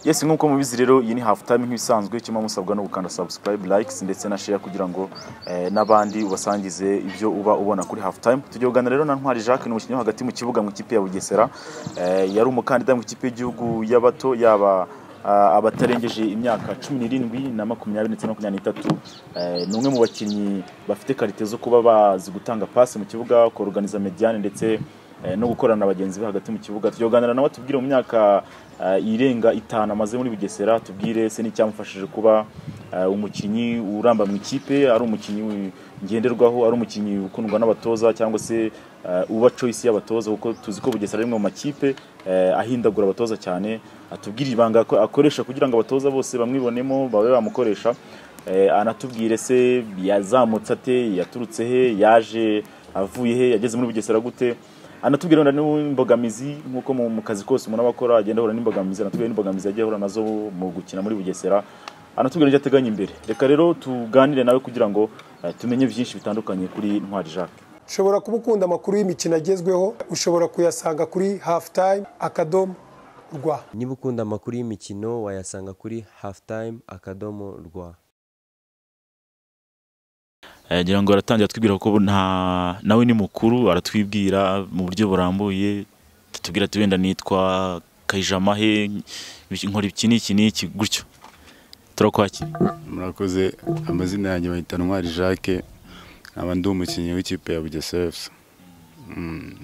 yesi nk'uko mubizi rero iyi ni hafu tayime nk'ibisanzwe kirimo musabwa no gukanda sabusikarayibe layikisi ndetse na sheya kugira ngo eh, n'abandi ubasangize ibyo uba ubona kuri hafu tayime tugiye kuganira rero na ntwari jacques ni umukinnyi wo hagati mu kibuga mu ikipe ya bugesera Eh, yari umukandida mu ikipe y'igihugu y'abato yaba ah, abatarengeje imyaka cumi n'irindwi na makumyabiri ndetse na makumyabiri n'itatu Eh, ni umwe mu bakinnyi bafite karite zo kuba bazi gutanga pasi mu kibuga koroganiza mediyane ndetse eh, no gukorana na bagenzi be hagati mu kibuga tujya kuganira nawe tubwire mu myaka eh, irenga itanu amaze muri bugesera tubwire se n'icyamufashije kuba eh, umukinnyi uramba mu ikipe ari umukinnyi wi- ngenderwaho ari umukinnyi ukundwa n'abatoza cyangwa se eh, uba choice y'abatoza kuko tuzi ko bugesera ari imwe mu makipe eh, ahindagura abatoza cyane atubwire ibanga ako- akoresha kugira ngo abatoza bose bamwibonemo babe bamukoresha Eh, anatubwire se yazamutse ate yaturutse he yaje avuye he yageze muri bugesera gute anatubwira wenda n'imbogamizi nk'uko mu mu kazi kose umuntu aba akora agenda ahura n'imbogamizi anatubwira n'imbogamizi yagiye ahura nazo mu gukina muri bugesera anatubwira ibyo ateganya imbere reka rero tuganire nawe kugira ngo eh, tumenye byinshi bitandukanye kuri ntwari jacques ushobora kuba ukunda amakuru y'imikino agezweho ushobora kuyasanga kuri hafu tayime akadomo rwa niba ukunda amakuru y'imikino wayasanga kuri hafutayime akadomo rwa ngira ngo aratangira atwibwira ko nawe ni mukuru aratwibwira mu buryo burambuye tutubwira ati wenda nitwa kayijamahe nkora iki n'iki n'iki gutyo turakwakira murakoze amazina yanjye bayita ntwari jacques nkaba ndi umukinnyi w'ikipe ya bugesera efuse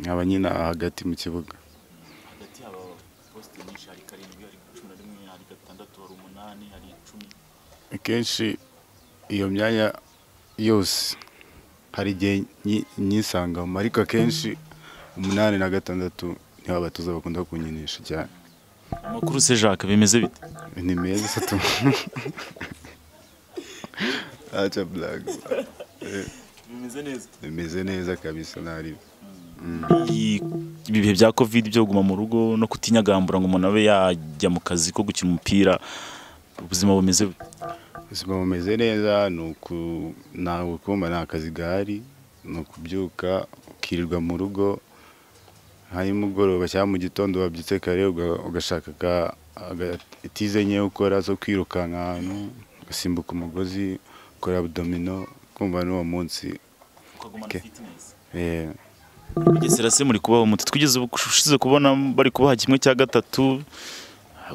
nkaba nyina hagati mu kibuga hagati haba posite nyinshi hari karindwi hari cumi na rimwe hari gatandatu hari umunani hari icumi akenshi iyo myanya yose hari igihe nyi- nyisangamo ariko akenshi umunani na gatandatu niho abatoza bakunda kunyinisha cyane amakuru se jacques bimeze bite ni meza atatu aca buraga bimeze neza bimeze neza kabisa ntari ibi bihe bya covid byo kuguma mu rugo no kutinyagambura ngo umuntu abe yajya mu kazi ko gukina umupira ubuzima bumeze bute ubuzima bumeze neza ni uku ntabwo kumva nta kazi gahari ni ukubyuka ukirirwa mu rugo nimugoroba cyangwa mu gitondo wabyutse kare uga- ugashaka ka- aga- tize nke ukora zo kwirukanka ahantu ugasimbuka umugozi ukora abdomino kumva n'uwo munsi ukagumana Okay. fitness eh, bugesera se muri kubaho muti twigeze ubu- ushize kubona bari kubaha kimwe cya gatatu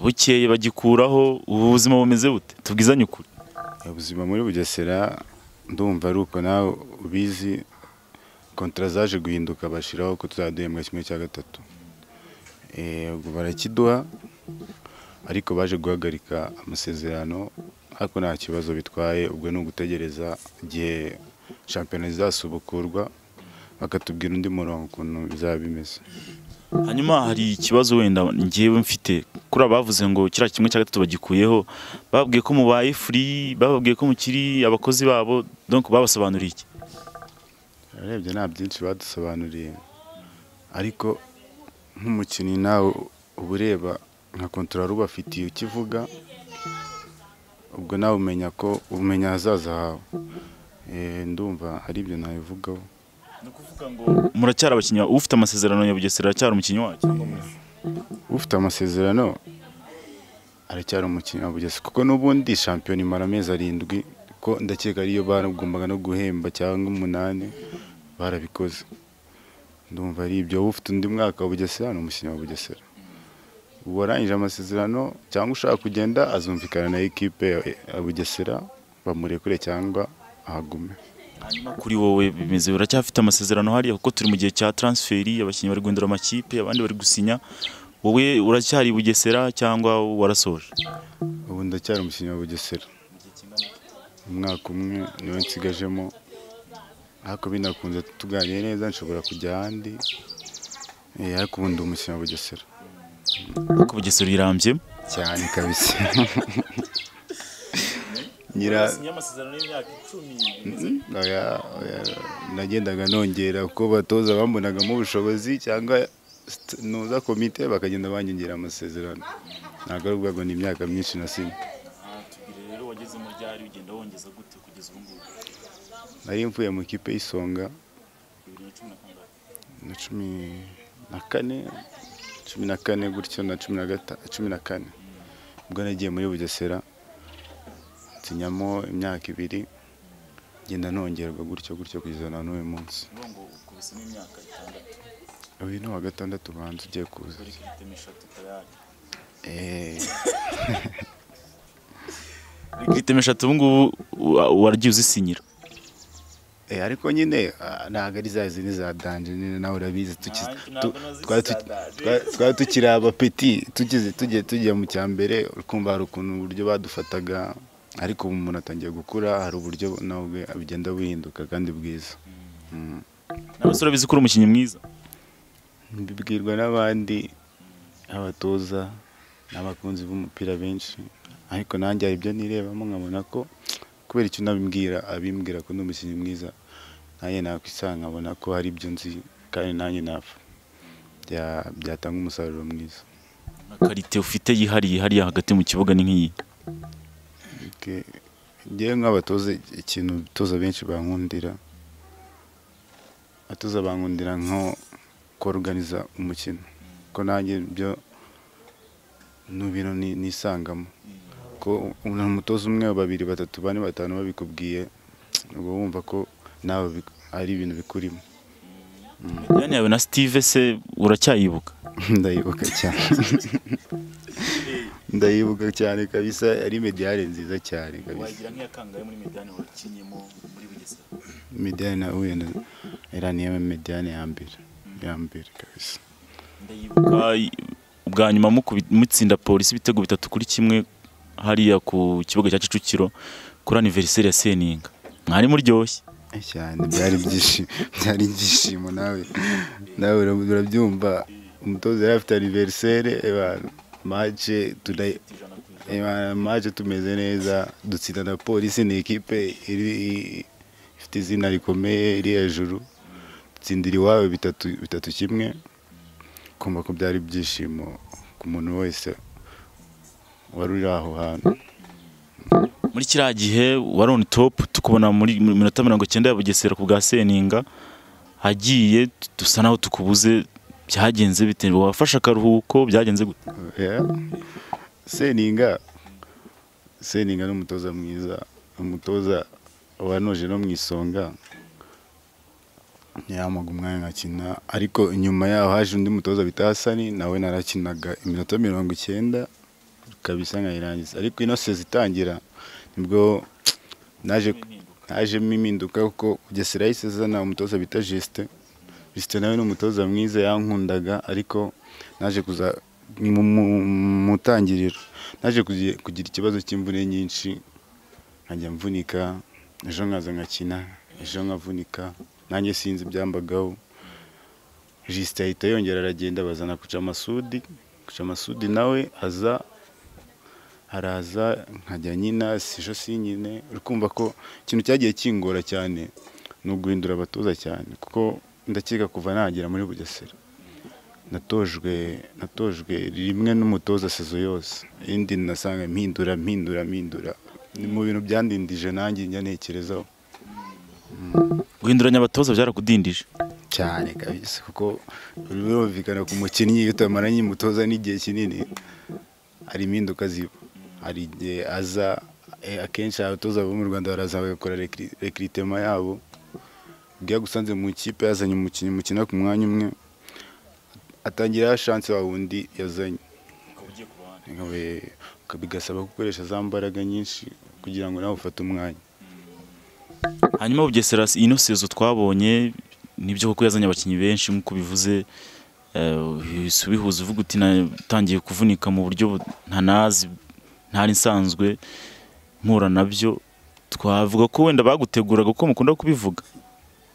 bukeye bagikuraho ubu buzima bumeze bute tubwizanye ukuri ubuzima muri bugesera ndumva ari uko nawe ubizi kontara zaje guhinduka bashyiraho ko tuzajya duhembwa kimwe cya gatatu Eh, ubwo barakiduha ariko baje guhagarika amasezerano ariko nta kibazo bitwaye ubwo ni ugutegereza igihe shampiyona zizasubukurwa bakatubwira undi murongo ukuntu bizaba bimeze hanyuma hari ikibazo wenda ngewe mfite kuri abavuze ngo kiriya kimwe cya gatatu bagikuyeho bababwiye ko mubaye furi bababwiye ko mukiri abakozi babo donc babasobanuriye iki urebye nta byinshi badusobanuriye ariko nk'umukinnyi nawe uba ureba nka kontorora ubafitiye ukivuga ubwo nawe umenya ko umenya ahazaza hawe Eh, ndumva hari ibyo nabivugaho ni ukuvuga ngo muracyari abakinnyi ba- ufite amasezerano ya bugesera aracyari umukinnyi wacu ufite amasezerano aracyari umukinnyi wa bugesi kuko n'ubundi shampiyona imara amezi arindwi ko ndakeka ariyo bagombaga no guhemba cyangwa umunani barabikoze ndumva ari ibyo wowe ufite undi mwaka wa bugesera ni umukinnyi wa bugesera uwarangije amasezerano cyangwa ushaka kugenda azumvikana na ekipe ya- ya bugesera bamurekure cyangwa ahagume hanyuma kuri wowe bimeze uracyafite amasezerano hariya kuko turi mu gihe cya transferi abakinnyi bari guhindura amakipe abandi bari gusinya wowe uracyari i bugesera cyangwa warasoje ubu ndacyari umukinnyi wa bugesera umwaka umwe niwe nsigajemo ariko binakunze tuganire neza nshobora kujya ahandi Eh, ariko ubu ndi umukinnyi wa bugesera kuko bugesera irambye cyane kabisa nyira amasezerano y'imyaka icumi oya, oya, nagendaga nongera uko batoza bambonagamo ubushobozi cyangwa st- nuza komite bakagenda banyongera amasezerano ntabwo ari ubwago ni imyaka myinshi nasinye tubwire rero wageze mu ryari ugenda wongeza gute kugeza ubu ngubu nari mvuye mu kipe y'isonga bibiri na cumi na kangahe na cumi na kane cumi na kane gutyo na cumi na gata cumi na kane ubwo nagiye muri bugesera nsinyamo imyaka ibiri ngenda nongerwa gutyo gutyo kugeza na n'uyu munsi Ni ngo ukubisemo imyaka itandatu uyu ni uwa gatandatu ubanza ugiye kuza buri kiritemo eshatu tayari Eh, buri kiritemo eshatu ubu ngubu wa- waragiye uzisinyira eh, ariko nyine ah, ntabwo ari za zindi za danje nyine nawe urabizi tuki- Ntabwo tu- nazo twari zisa tuki- danje. twari- twari tukiri abapeti tugize tugiye tugiye mu cya mbere ukumva hari ukuntu uburyo badufataga ariko ubu umuntu atangiye gukura hari uburyo nawe bwe bugenda buhinduka kandi bwiza Mm. nawe se urabizi ko uri umukinnyi mwiza mbibwirwa n'abandi abatoza n'abakunzi b'umupira benshi ariko nanjye hari ibyo nirebamo nkabona ko kubera icyo unabimbwira abimbwira ko ndi umukinnyi mwiza nanjye nakwisanga nkabona ko hari ibyo nzi kandi nanjye napfa Bya- byatanga umusaruro mwiza na karite ufite yihariye hariya hagati mu kibuga ni nk'iyi Ke- njyewe nk'abatoza ikintu abatoza benshi bankundira abatoza bankundira nko koruganiza umukino ko nanjye byo ni ibintu ni- nisangamo ko umuntu umutoza umwe babiri batatu bane batanu babikubwiye ubwo wumva ko nawe bi- ari ibintu bikurimo mediyani yawe na sitive se uracyayibuka ndayibuka cyane ndayibuka cyane kabisa ari mediyare nziza cyane kabisa nk'iya kangahe muri mediyani wakinyemo muri bugesera mediyane na huye na era niyo mediyane ya mbere ya mbere kabisa ndayibuka ubwa nyuma mukubi- mutsinda polisi ibitego bitatu kuri kimwe hariya ku kibuga cya kicukiro kuri aniveriseri ya seninga mwari muryoshye Eh, cyane byari ibyishimo byari ibyishimo nawe nawe ura- urabyumva umutoza yari afite aniverisere mace turayi mace tumeze neza dutsinda na polisi ni ikipe iri- i- ifite izina rikomeye iri hejuru dutsindira iwawe bitatu bitatu kimwe kumva ko byari ibyishimo ku muntu wese wari uri aho hantu muri kiriya gihe wari on top tukubona muri mu minota mirongo icyenda ya bugesera ku bwa seninga hagiye tu- dusa naho tukubuze byagenze bite wafashe akaruhuko byagenze gute Yeah. seninga seninga ni umutoza mwiza umutoza wanoje no mu isonga yamaga umwanya nkakina ariko inyuma yaho haje undi mutoza bita hasani nawe narakinaga iminota mirongo icyenda kabisa nkayirangiza ariko ino sezi itangira nibwo naje hajemo impinduka kuko bugesera yahise azana umutoza bita jisite jisite nawe ni umutoza mwiza yankundaga ariko naje kuza ni mu- mu- mu ntangiriro naje kugi- kugira ikibazo cy'imvune nyinshi nkajya mvunika ejo nkaza nkakina ejo nkavunika nanjye sinzi ibyambagaho jisite ahita yongera aragenda bazana kuca amasudi kuca amasudi nawe aza haraza nkajya nyina sijo sinyine uri kumva ko ikintu cyagiye kingora cyane ni uguhindura abatoza cyane kuko ndakeka kuva nagera muri bugesera natojwe natojwe rimwe n'umutoza sezo yose indi nasanga mpindura mpindura mpindura ni mu bintu byandindije nanjye njya ntekerezaho guhinduranya abatoza byarakudindije cyane kabisa kuko birumvikana ku mukinnyi iyo utamaranye umutoza n'igihe kinini hari impinduka ziba hari igihe aza eh, akenshi abatoza bo mu rwanda baraza bagakora rekiritema yabo ubwo iyo agusanze mu ikipe yazanye umukinnyi mukina ku mwanya umwe atangira shanse wa wundi yazanye Nkawe- bigasaba gukoresha za mbaraga nyinshi kugira ngo nawe ufate umwanya hanyuma bugesera ino sezo twabonye nibyo kuko yazanye abakinnyi benshi nk'uko bivuze eh, uhise ubihuza uvuga uti natangiye kuvunika mu buryo bu- ntanazi ntari nsanzwe mpura nabyo twavuga ko wenda baguteguraga kuko mukunda kubivuga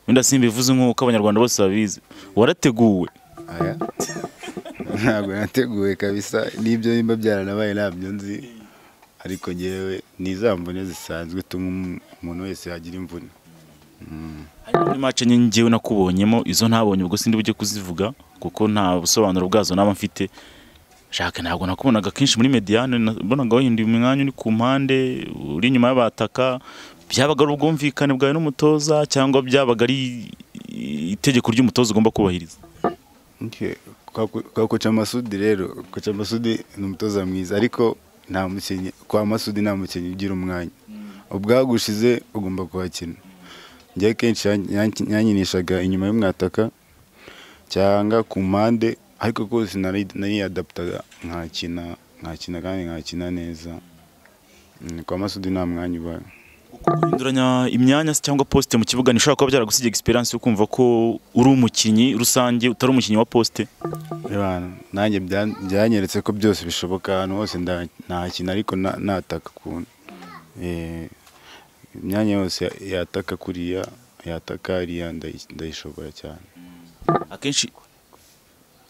wenda simbivuze nk'uko abanyarwanda bose babizi warateguwe Aya. ntabwo nateguwe kabisa n'ibyo nimba byaranabaye ntabyo nzi ariko ngewe ni za mvune zisanzwe utuma umu- umuntu wese yagira imvune hanyuma muri mace enye ngewe nakubonyemo izo ntabonye ubwo sindi bujye kuzivuga kuko nta busobanuro bwazo naba mfite Jacques ntabwo nakubonaga kenshi muri mediane mbonaga wahinduye umwanya uri ku mpande uri inyuma y'abataka byabaga ari ubwumvikane bwawe n'umutoza cyangwa byabaga ari itegeko ry'umutoza ugomba kubahiriza kwa koca amasudi rero koca amasudi ni umutoza mwiza ariko nta mukinnyi kwa masudi nta mukinnyi ugira umwanya ubwagushize ugomba kuhakina njye kenshi yan- yankinishaga inyuma y'umwataka cyangwa ku mpande ariko rwose nari- nariyadaputaga nkakina nkakina kandi nkakina neza Mm, kwa masudi nta mwanya ubaye guhinduranya imyanya se cyangwa posite mu kibuga ntishobora kuba byaragusize egisperiyanse yo kumva ko uri umukinnyi rusange utari umukinnyi wa posite Bana, nanjye bya- byanyeretse ko byose bishoboka ahantu hose nda- nahakina ariko na- nataka ukuntu Eh, imyanya yose ya- yataka kuriya yataka hariya ndayi- ndayishobora cyane akenshi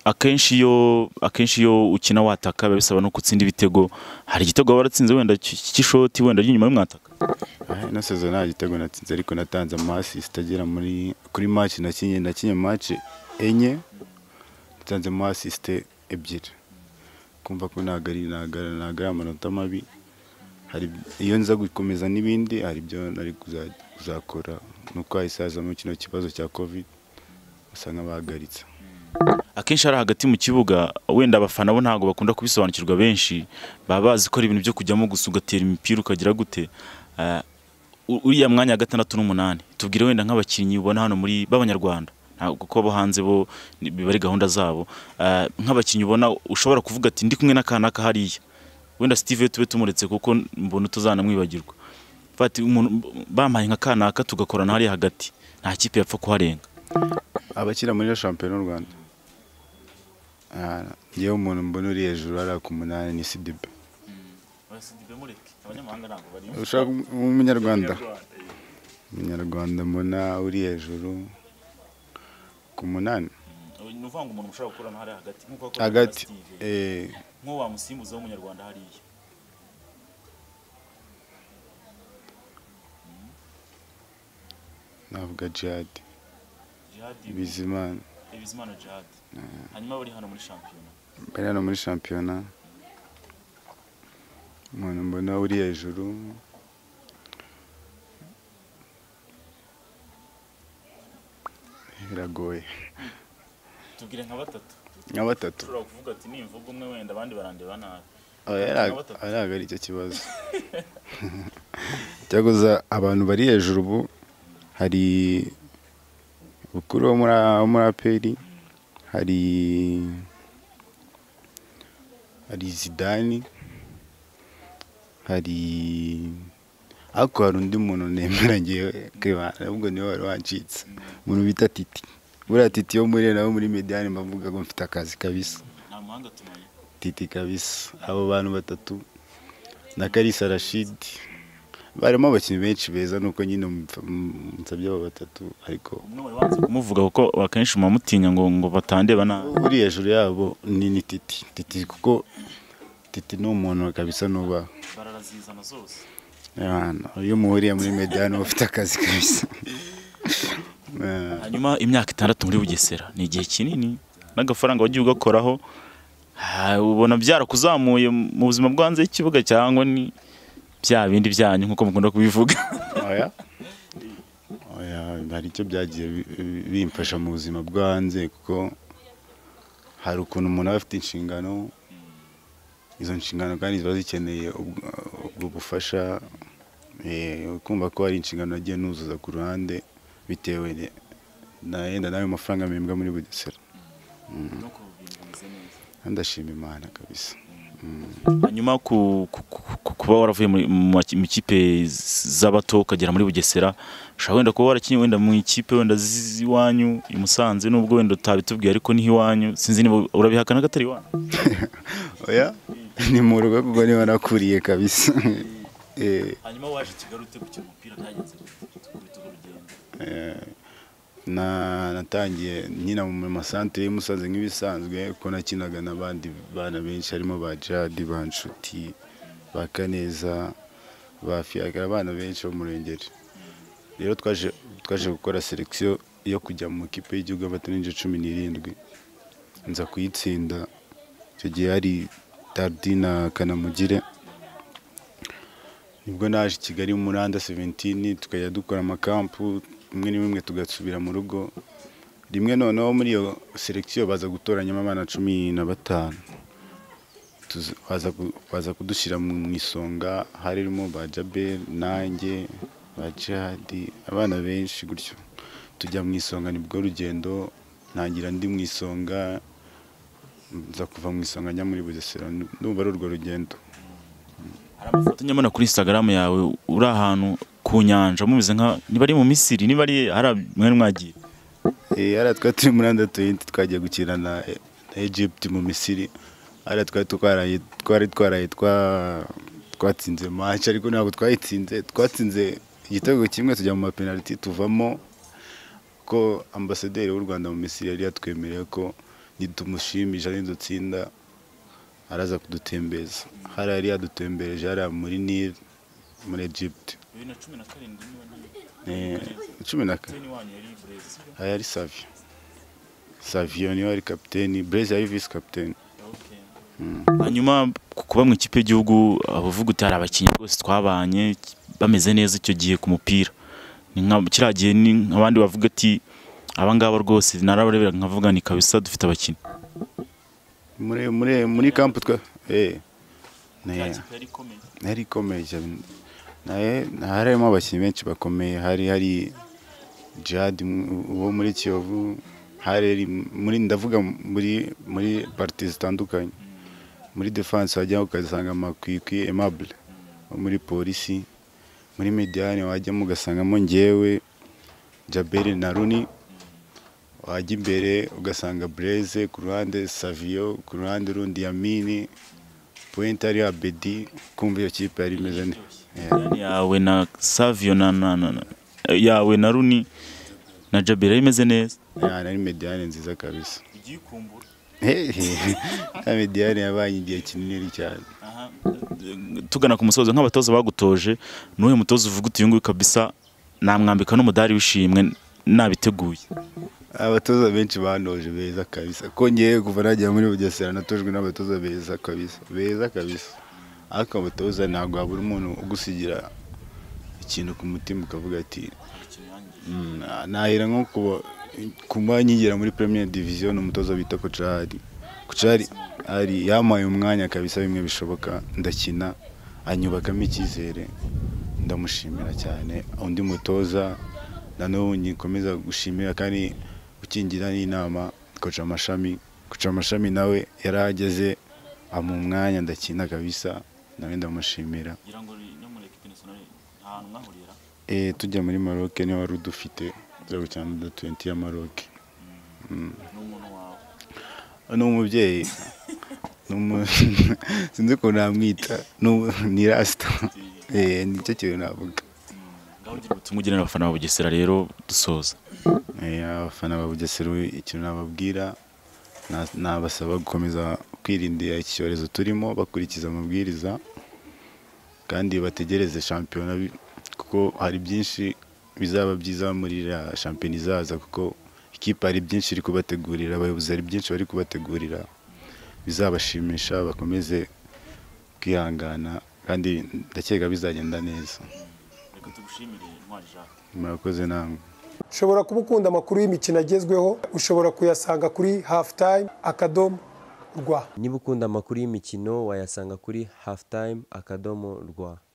akenshi iyo akenshi iyo ukina wataka biba bisaba no gutsinda ibitego hari igitego waba waratsinze wenda cy- cy'ishoti wenda ry'inyuma y'umwataka Ah, ino sezo nta gitego natsinze ariko natanze amasisita agera muri kuri match nakinye nakinye match enye natanzemo asisite ebyiri kumva ko ntabwo ari ntabwo ari- ntabwo ari amanota mabi hari iyo nza gukomeza n'ibindi hari ibyo nari kuza- kuzakora nuko hahisazamo kino kibazo cya covid basa nk'abahagaritse akenshi hari hagati mu kibuga wenda abafana bo ntabwo bakunda kubisobanukirwa benshi baba bazi ko ari ibintu byo kujyamo gusa ugatera imipira ukagira gute Ah, u- uriya mwanya wa gatandatu n'umunani tubwire wenda nk'abakinnyi ubona hano muri b'abanyarwanda ntabwo kuko abo hanze bo ni- biba ari gahunda zabo Ah, nk'abakinnyi ubona ushobora kuvuga ati ndi kumwe n'akanaka hariya wenda steve tube tumuretse kuko mbona utazanamwibagirwa Fati, umuntu bampaye nka kanaka tugakorana hariya hagati nta kipe yapfa kuharenga abakina muri iyo shampiyona y'u rwanda Ah, njyewe umuntu mbona uri hejuru hariya ku munani ni sidibe ushaka um- umunyarwanda umunyarwanda mbona uri hejuru ku munani ni uvanga umuntu ushobora gukorana hariya hagati nk'uko wakoraga hagati na Steve. eh, nk'uwo wamusimbuza w'umunyarwanda hariya navuga jihad jihadi bizimana bizimana jihadi hanyuma bari hano muri shampiyona bari hano muri shampiyona umuntu mbona uri hejuru biragoye tubwire nka batatu nka batatu ushobora kuvuga ati nimvuga umwe wenda abandi barandeba nabi ntabwo ari icyo kibazo cyakoze abantu bari hejuru ubu hari bukuru wo muri wo muri aperi hari hari zidani hari ariko hari undi muntu nemera ngewe kebana ahubwo niwe wari wancitse umuntu bita titi buriya titi yo muri nawe muri mediyani mbavuga ko mfite akazi kabisa nta muhanga tumaye Titi kabisa abo bantu batatu na Kalisa Rashid barimo abakinnyi benshi beza nuko nyine mfa- m- msabye abo batatu ariko umwe wari wanze kumuvuga kuko akenshi muma mutinya ngo ngo batandeba nabi uri hejuru yabo ni ni Titi Titi kuko Titi ni umuntu kabisa nuba bararazizana zose Yana, iyo muhuriye muri medani ufite akazi kabisa Eh, hanyuma imyaka itandatu muri bugesera ni igihe kinini n'agafaranga wagiye ugakoraho ha, ubona byarakuzamuye mu buzima bwo hanze y'ikibuga cyangwa ni bya bindi byanyu nk'uko mukunda kubivuga oya oya hari icyo byagiye bi- bi- bimfasha mu buzima bwo hanze kuko hari ukuntu umuntu aba afite inshingano izo nshingano kandi ziba zikeneye ubwo ubwo bufasha eh, kumva ko hari inshingano yagiye nuzuza ku ruhande bitewe ni- na yenda n'ayo mafaranga mpembwa muri bugesera ndashima imana kabisa hanyuma ku- ku- ku- ku- kuba waravuye muri- mu maki- mu ikipe z- z'abato ukagera muri bugesera ushobora wenda kuba warakinnye wenda mu ikipe wenda z- z'iwanyu i musanze nubwo wenda utabitubwiye ariko niho iwanyu sinzi niba urabihakana ko atari iwanyu oya ni mu rugo kuko niba nakuriye kabisa Eh, hanyuma waje kigali utegukira umupira byagenze gukubita urugendo Eh, na natangiye nyina mu masantere y'umusazi nk'ibisanzwe ko nakinaga n'abandi bana benshi harimo ba jihadi ba nshuti ba kaneza ba fiyaga abana benshi bo mu rurengeri rero twaje twaje gukora selekisiyo yo kujya mu kipe y'igihugu y'abato n'ince cumi n'irindwi nza kuyitsinda icyo gihe hari darudi na kanamugire nibwo naje i kigali muri anda seventini tukajya dukora amakampu rimwe na rimwe tugasubira mu rugo rimwe noneho muri iyo selekisiyo baza gutoranyamo abana cumi na batanu tuza- baza ku- baza kudushyira mu mu isonga harimo ba Jabel nanjye ba Jihadi abana benshi gutyo tujya mu isonga nibwo rugendo ntangira ndi mu isonga nza kuva mu isonga njya muri Bugesera ndumva ari urwo rugendo hari amafoto nyabona kuri instagram yawe uri ahantu ku nyanja mumeze nka niba ari mu misiri niba ari hari mwari mwagiye Eh, hariya twari turi muri anda tuyinti twagiye gukina na na Egypt mu Misiri hariya twari twaraye twari twaraye twa- twatsinze match ariko ntabwo twayitsinze twatsinze igitego kimwe tujya mu mapenaliti tuvamo ko ambasaderi w'u Rwanda mu Misiri yari yatwemereye ko nitumushimisha nidutsinda araza kudutembereza hariya yari yadutembereje hariya muri Nil muri Egypt bibiri na cumi na karindwi niba Eh, cumi na kane wanyu yari burezi aya ari savio savio niwe ari kapiteni breze yari visi kapiteni hanyuma ku- kuba mu ikipe y'igihugu abavuga uti hari abakinnyi rwose twabanye bameze neza icyo gihe ku mupira ni nka kiriya gihe ni nk'abandi bavuga ati aba ngaba rwose narabarebera nkavuga ni kabisa dufite abakinnyi muri muri muri kampu twa eh ne yari ikomeye cyane naye harimo abakinnyi benshi bakomeye hari hari Jihad mu- wo muri Kiyovu hari muri ndavuga muri muri parti zitandukanye muri defense wajyaho ugasanga amakwikwi aimable wo muri polisi muri mediane wajyamo ugasangamo njyewe Jaberi na Runi wajya imbere ugasanga Blaise ku ruhande Savio ku ruhande rundi Yamini pointe ari Abedi kumva iyo kipe yari imeze neza Yeah. yawe na savio na, na, na, na yawe na runi na jabira imeze neza Yeah, nari mediane nziza kabisa Hehe. Ya mediane yabanye igihe kinini cyane tugana ku musozo nk'abatoza bagutoje n'uyu mutoza uvuga uti uyu nguyu kabisa namwambika n'umudari w'ishimwe nabiteguye abatoza benshi banoje beza kabisa kongeye kuva nagiye muri bugesera natojwe n'abatoza beza kabisa beza kabisa ariko abatoza ntabwo habura umuntu ugusigira ikintu ku mutima ukavuga ati "Mm, na- nahera nko kuba kuba nyigira muri premier division umutoza bita kocari kocari ari yampaye umwanya kabisa bimwe bishoboka ndakina anyubakamo icyizere ndamushimira cyane undi mutoza na n'ubu ngikomeza gushimira kandi ukingira n'inama koca amashami koca amashami nawe yarahageze amu umwanya ndakina kabisa nawe ndamushimira Eh, tujya muri Maroc niwe wari udufite tujya gukina under 20 ya Maroc ni umubyeyi Ni umu- sinzi ukuntu namwita Ni umu- ni rasita Eh, nicyo kintu navuga ubutumwa ugenera abafana ba bugesera rero dusoza Eh, abafana ba Bugesera ikintu nababwira na- nabasaba gukomeza kwirindira iki cyorezo turimo bakurikiza amabwiriza kandi bategereze shampiyona bi- kuko hari byinshi bizaba byiza muri iriya shampiyona izaza kuko ikipe hari byinshi iri kubategurira abayobozi hari byinshi bari kubategurira bizabashimisha bakomeze kwihangana kandi ndakeka bizagenda neza murakoze namwe ushobora kuba ukunda amakuru y'imikino agezweho ushobora kuyasanga kuri hafutayime akadomo rwa niba ukunda amakuru y'imikino wayasanga kuri halftime akadomo rwa